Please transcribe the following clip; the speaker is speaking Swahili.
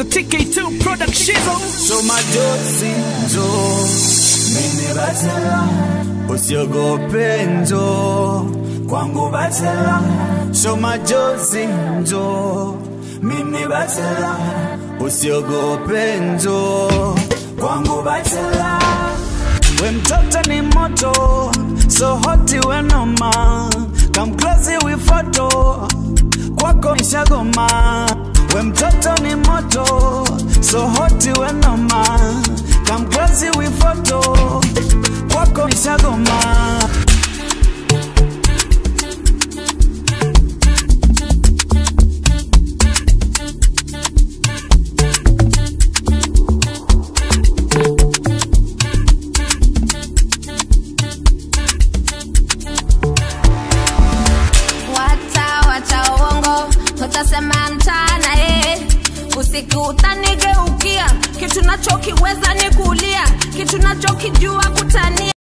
TK2 production. So majozi njo mimi batela usiogope njo kwangu batela So majozi njo mimi batela usiogope njo kwangu batela we mtoto ni moto so hoti we noma come close we photo kwako nishagoma we mtoto ni moto so hoti we noma come close we photo kwako nishagoma Wata wacha uongo, utasema mchana eh. Usiku utanigeukia, kitu nachokiweza ni kulia, kitu nachokijua kutania